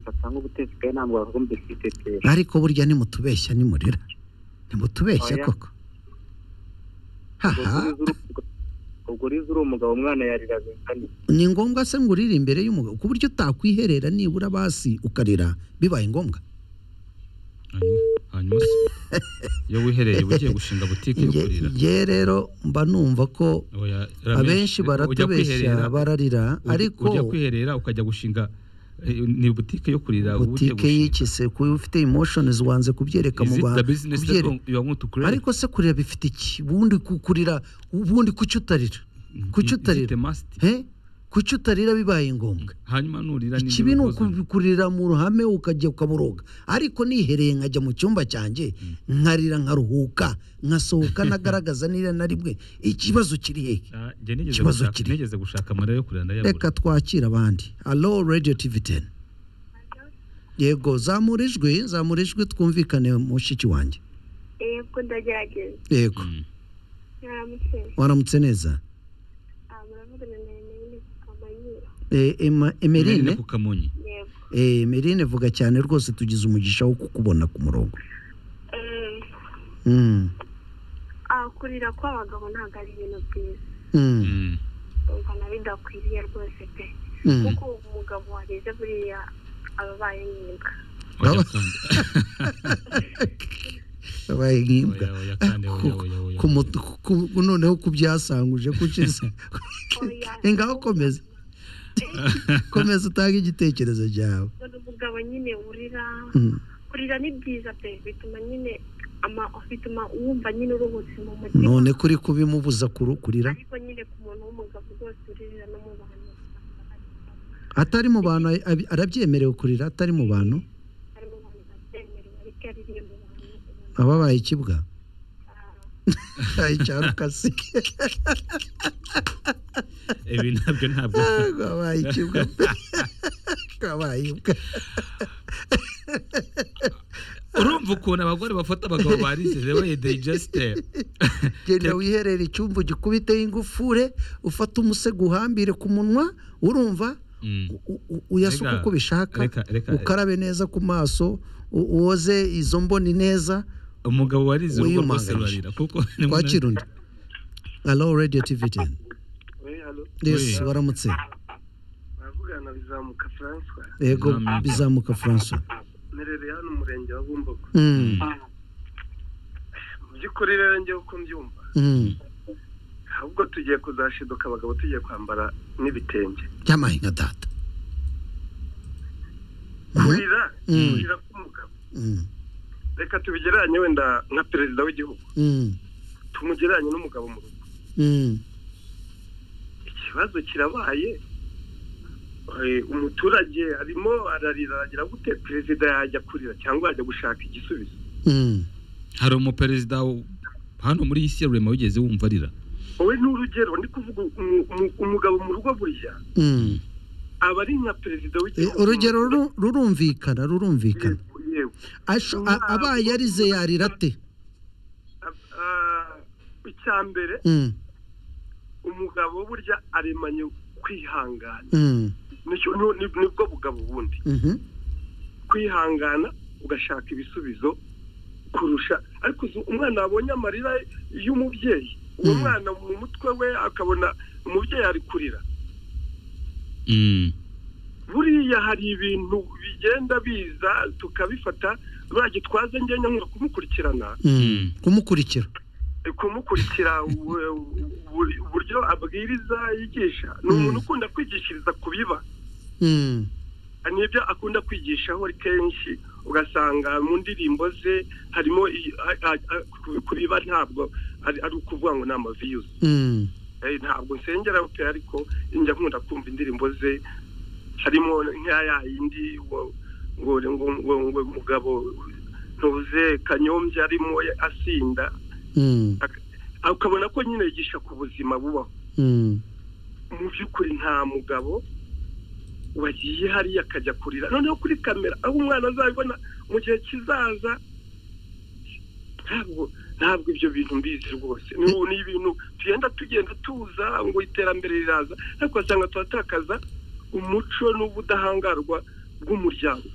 mfata nko gutesikaye ntabwo bavuga ngo mbifite ariko burya nimutubeshya nimurira nimutubeshya Oya. koko haha ubwo uriza uri umugabo umwana yarira bingana ni ngombwa se ngo urire imbere y'umugabo ku buryo utakwiherera nibura basi ukarira bibaye ngombwa hanyuma hanyuma se iyo wihereye uba ugiye gushinga butike yo Nge- kurira nge rero mba numva ko Oya, Ramesh, abenshi reka ujya baratubeshya kwiherera, bararira uj- ariko ujya kwiherera ukajya gushinga eh, ni butike yo kurira uba ugiye butike gushinga. y'ikise kuba ufite emotions wanze kubyereka mu Is it bantu the business that kubyere- you want to create? ariko se kurira bifite iki ubundi ku- kurira ubundi kuki utarira kuki Is- is it utarira? a must? Eh? kuki utarira bibaye ngombwa hanyuma nurira n'indi ikibi ni bikozwe. ukubikurira mu ruhame ukajya ukaburoga ariko nihereye nkajya mu cyumba cyanjye nkarira nkaruhuka nkasohoka nagaragaza nira na rimwe ikibazo kiri hehe Ah, njye nigeze Ikibazo gushaka- kiri. nigeze gushaka amarira yo kurira ndayabura reka twakire abandi alo radiyo tivi teni yego zamura ijwi zamura ijwi twumvikane mushiki wanjye yego ndagerageza yego Mm. mwaramutse waramutse neza Ah, muravugana na emeline kamanyira Eh, Ema- emerine Emeline ku Kamonyi. yego Eh, emerine vuga cyane rwose tugize umugisha wo kukubona ku murongo Mm, Mm, ah, kurira kw'abagabo ntabwo ari ibintu byiza mm, Mm. umva na bidakwiriye rwose pe mm. kuko umugabo wageze buriya aba abaye nk'imbwa Oya Aba- kandi. Wabaye nk'imbwa Oya, oya kandi, oya, oya, oya. Ku mutu- ku- ku- noneho kubyasanguje kuciza ingaho komeza komeza utange igitekerezo cyawe ubona umugabo nyine urira Mm, kurira ni byiza pe bituma nyine ama- bituma wumva nyine uruhutse mu mutima none kuri kubimubuza kuru- kurira ariko nyine ku muntu w'umugabo rwose uririra no mu bantu usanga ari- atari mu bantu ay- ab- arabyemerewe kurira atari mu bantu ari mu bantu batemerewe ariko iyo aririye mu bantu ubona ababaye ikibwa ah, Ay, cyane ukase Ibi nabyo ntabwo wabaye ikibwa wabaye imbwa urumva ukuntu abagore bafata abagabo barize we digesite genda wiherera icyumba ugikubiteho ingufure ufate umusego uhambire ku munwa urumva u- u- u- uyasuke Reka, uko bishaka reka, reka. ukarabe neza ku maso u- woze izo mboni neza umugabo warize urugo rwose Wiyumanganyije. rurarira kuko twakira undi alo radiyo tivi teni Oui. waramutse baravugana bizamuka francois yego Nyampinga. bizamuka francois nerereye hano umurenge wa bumbogo Mm, mu by'ukuri rero njyewe uko mbyumva mm. ahubwo tugiye kuzashiduka abagabo tugiye kwambara n'ibitenge byamahinga data Mm, kurira Mm. kurira k'umugabo mm, reka tubigereranye wenda nka perezida w'igihugu mm, tumugereranye n'umugabo mu rugo mm. ikibazo kirabaye Eh, umuturage arimo ararira aragira gute perezida yajya kurira cyangwa yajya gushaka igisubizo Mm. hari umuperezida w- hano muri iyi si ya rurema wigeze wumva arira wowe ni urugero ndi kuvuga umu- umu- umugabo mu rugo buriya Mm. aba ari nka perezida Eh, w'igihugu urugero ruru- rurumvikana rurumvikana Yego, yego Asho- a- abaye arize yarira ate Ah, icya mbere Mm, umugabo burya aremanye kwihangana mm, Nicyo- ni- ni- nibwo bugabo bundi mhm, kwihangana ugashaka ibisubizo kurusha ariko uzi umwana wabonye amarira y'umubyeyi uwo Mm. mwana mu mutwe we akabona umubyeyi ari kurira Mm. buriya hari ibintu bigenda biza tukabifata buriya gitwaza ngenya nkunda kumukurikirana mm. kumukurikira kumukurikira u- u- u- uburyo abwiriza yigisha ni Mm. umuntu ukunda kwigishiriza ku biba Mm, nibyo akunda kwigishaho kenshi ugasanga mu ndirimbo ze harimo i- a- a- a- ku- ku biba ntabwo ari ari ukuvuga ngo ni amaviyuzi mm, Eh, ntabwo nsengera pe ariko njya nkunda kumva indirimbo ze harimo nk'iya ya yindi ngo ngo ngo ngo ngo mugabo ntuze kanyombya arimo asinda mm, ukabona ko nyine yigisha ku buzima bubaho mm, mu by'ukuri nta mugabo wagiye hariya akajya kurira noneho kuri kamera aho umwana azabibona mu gihe kizaza ntabwo ntabwo ibyo bintu mbizi rwose ni ubu- ni ibintu tugenda tugenda tuza ngo iterambere riraza ariko ugasanga turatakaza umuco n'ubudahangarwa bw'umuryango